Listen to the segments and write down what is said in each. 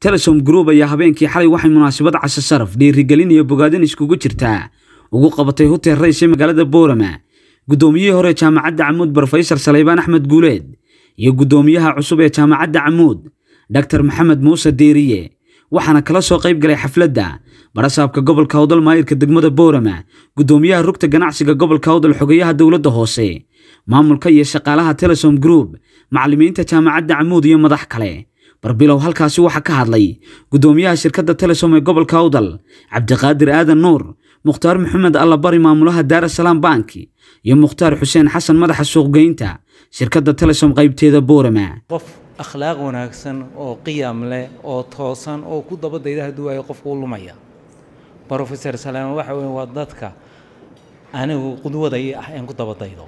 telesom group ayaa habeenkii xalay waxay munaasabad casho sharaf dhiirigelin iyo bogaadin iskugu jirtaa ugu qabatay hotel rays ee magaalada boorama guddoomiyihii hore jaamacadda camuud brofesor saleybaan axmed guuleed iyo guddoomiyaha cusub ee jaamacadda camuud dr maxamed muuse deeriye waxaana kala soo qayb galay xafladda barasaabka gobolka howdal maayirka degmada boorama guddoomiyaha rugta ganacsiga gobolka howdal xogeyaha dowladda hoose maamulka iyo shaqaalaha telesom group macallimiinta jaamacadda camuud iyo madax kale barbilow halkaasi waxaa ka hadlay guddoomiyaha shirkadda telesom ee gobolka howdal cabdiqaadir aadan nuur mukhtaar maxamed allabari maamulaha daarasalaam banki iyo mukhtaar xuseen xasan madaxa suuqgeynta shirkadda telesom qaybteeda boorama qof akhlaaq wanaagsan oo qiyam leh oo toosan oo ku dabadayda hadduu waayo qofku u lumaya brofesor salaam waxa weeye waa dadka anigu qudwada ii ah een ku dabadaydo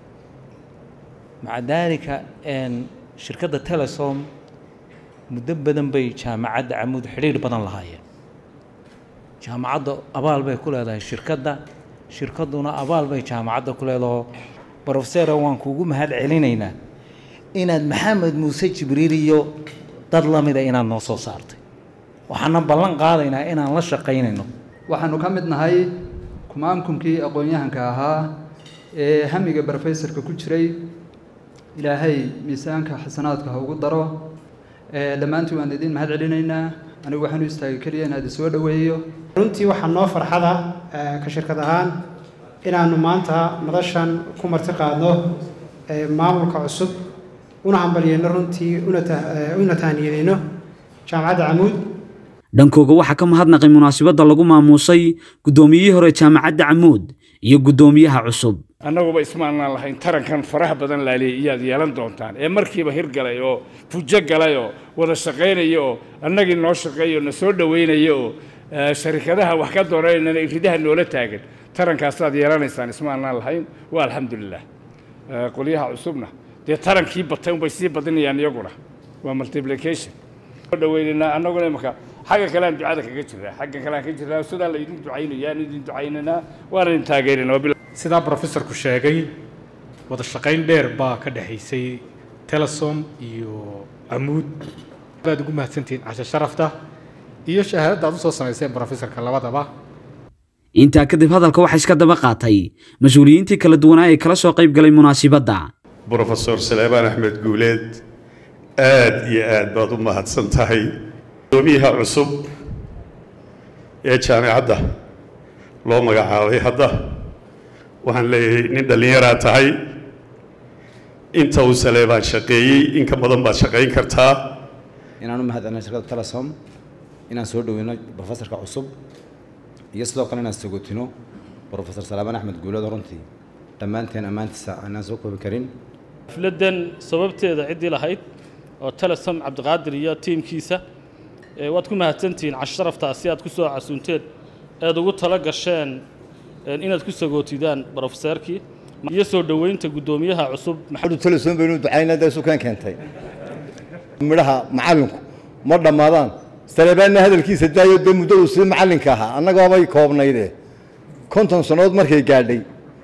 maca daalika shirkadda telesom muddo badan bay jaamacadda camuud xidhiir badan lahaayeen jaamacadda abaal bay ku leedahay shirkadda shirkadduna abaal bay jaamacadda ku leedaho brofesora waan kuugu mahad celinaynaa inaad maxamed muuse jibriil iyo dad la mida inaad noo soo saartay waxaana ballan qaadaynaa inaan la shaqaynayno waxaanu ka mid nahay kumaankumkii aqoon-yahanka ahaa ee hamiga brofesorka ku jiray ilaahay miisaanka xasanaadka ha ugu daro dhammaantii waan idiin mahad celinaynaa anigu waxaan u istaagay keliya inaad isoo dhoweeyo runtii waxaa noo farxada ka shirkad ahaan inaanu maanta madashan ku marti qaadno maamulka cusub una hambalyeyno runtii una tahniyadeyno jaamacadda camuud dhankooga waxaa ka mahadnaqay munaasabadda lagu maamuusay guddoomiyihii hore jaamacadda camuud iyo guddoomiyaha cusub annaguba ismaanaan lahayn tarankan faraha badan laaliya iyaad yeelan doontaan ee markiiba hirgalay oo fujo galay oo wada shaqaynaya oo annagii noo shaqeeya oo na soo dhoweynaya oo sharikadaha wax ka doonaynana ridaha noola taagan tarankaasaad yeelanaysaan ismaanaan lahayn waa alxamdulilah qolyaha cusubna dee tarankii batay unbay sii badinayaan iyaguna waa multiplication soo dhoweynaynaa annaguna imaka xagga kalean ducada kaga jiraa xagga kalean ka jiraa sidaan la idin ducaynaya aan idin ducaynaynaa waana idin taageerinaa sidaa brofesorku sheegay wada shaqayn dheer baa ka dhexaysay telesom iyo camuud baad ugu mahadsantihiin cashe sharafta iyo shahaadadda aad usoo samayseen brofesorka labadaba intaa kadib hadalka waxaa iska daba qaatay mas-uuliyiintii kala duwanaa ee kala soo qayb galay munaasibadda brofesor saleebaan axmed guuleed aad iyo aad baad u mahadsan tahay gudoomiyaha cusub ee jaamicadda loo magacaabay hadda waxaan leeyahay nin dhallinyaraa tahay inta uu saleebaan shaqeeyey in ka badan baad shaqayn kartaa inaan u mahad celino shirkadda telesom inaan soo dhoweyno brofesorka cusub iyo sidoo kale inaan sogotino brofesor saleebaan axmed guuleed runtii dhammaanteen ammaantiisa aanaan soo koobi karin xafladdan sababteeda ciddii lahayd oo telesom cabdiqaadir iyo tiimkiisa waad ku mahadsantihiin casharaftaasi aad ku soo casuunteen eed ugu tala gasheen inaad ku sagootidaan brofeserkii iyo soo dhoweynta guddoomiyaha cusub telesom baynu ducaynaa dee sukaan keentay midhaha macallinku ma dhammaadaan saleebaanna hadalkiisa daayo dee muddo uu sii macallinka ahaa annagaabay koobnayde konton sannadood markay gaadhay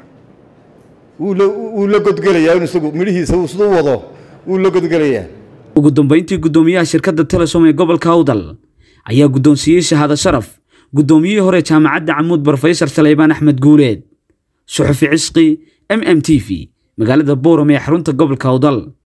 wuu la godgelayaa in isagu midhihiisa uu siduu wado wuu la godgelayaa ugu dambayntii guddoomiyaha shirkadda telesom ee gobolka howdal ayaa guddoonsiiyey shahaado sharaf guddoomiyihii hore jaamacadda camuud brofesor saleybaan axmed guuleed suxufi cisqi m m t v magaalada booram ee xarunta gobolka howdal